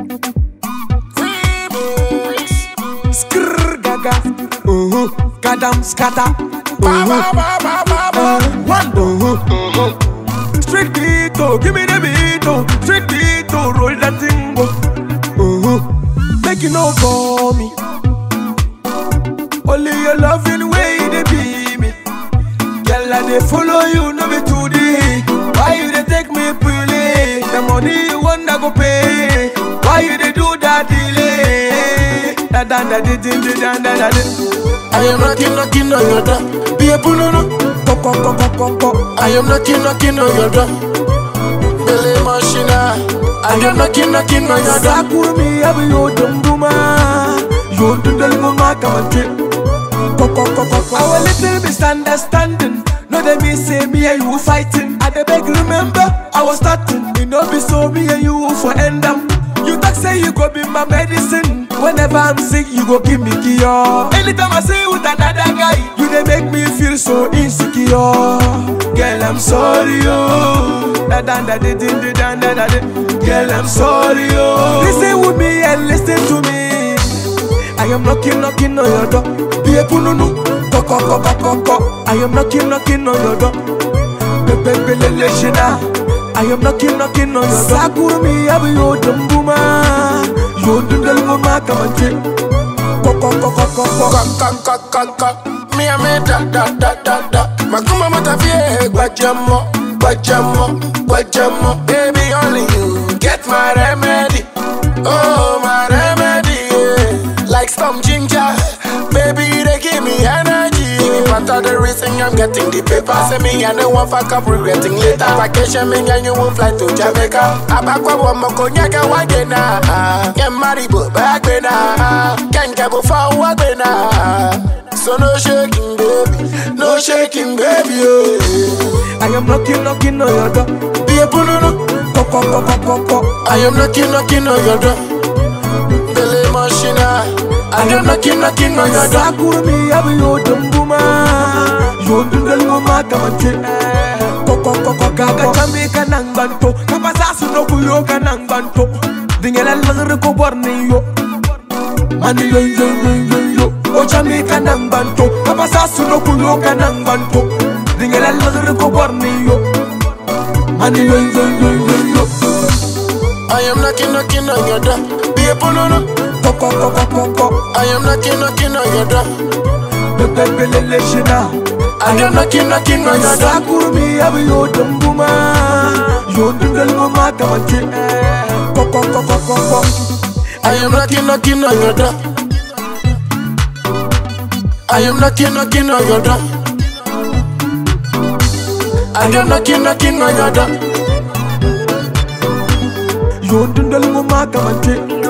Remix. Skrrr gaga. Uh-huh. Gadam scatter. Ba ba ba ba ba ba. Wando. Uh-huh. Straight beat, oh, give me the beat, oh. Straight beat, oh, roll that thing, oh. Uh-huh. Make you no for me. Only your loving way they be me. Girl, I they follow you, no be to the Why you they take me pulling? The money you want, I go pay. Why you they do that delay? Da da da da da da da da da. I am knocking, knocking on your door. Be a punono. Ko ko ko ko ko ko. I am knocking, knocking on your door. Billy Machina. I am knocking, knocking on your door. Sakurumi abu yo dumbuma Yo dundal mama kamante Ko ko ko ko ko Our little misunderstanding No they me say me and you fighting I dey beg remember I was starting It no be so me and you for end up You talk say you go be my medicine Whenever I'm sick you go give me cure Anytime I see you with another guy You dey make me feel so insecure Girl I'm sorry oh Da da da da da da da da da Girl I'm sorry oh Listen with me and listen to me I am knocking knocking on your door Be a pununu Ko ko ko ko ko ko I am knocking knocking on your door Pepe pele le shina I am knocking knocking on your door Sakurumi abu yo dumbuma Yo dundal mama kamante Ko ko ko ko ko ko Ka ka ka ka ka. Me a me da da da da da. Makuma matafie gbajamo, gbajamo, gbajamo. Baby only you get my remedy. Oh my remedy. Yeah. Like some ginger. Baby they give me energy. Give me part of the reason I'm getting the paper. Say me I don't want fuck up regretting later. Vacation me and you will fly to Jamaica. Abakwa wamo konyaka wagena. Get married but back when Can't get before wagena. So no shaking baby, no shaking baby. Oh. I am knocking knocking on your door Be a pununu. Ko ko ko ko ko ko I am knocking, knocking on your door. Billy Machina. I am knocking, knocking on your door. Sakurumi abu yo dumbuma Yo dundal mama kamante Ko ko ko ko gaga chambi kanang banto Kapasa suno kuyo kanang banto Dingela langre ko borni yo Mani yo yo yo yo yo O chambi kanang banto Kapasa suno kuyo kanang banto Dingela langre ko borni yo Mani yo yo yo yo yo I am knocking, knocking on your door. Be a pununu. Ko ko ko ko ko ko I am knocking, knocking on your door. Pepe pele le shina I am knocking, knocking on your door. Sakurumi abu yo dumbuma Yo dundal mama kamante Ko ko ko ko ko ko I am knocking, knocking on your door. I am knocking, knocking on your door. I am knocking, knocking on your door. Yo dundal mama kamante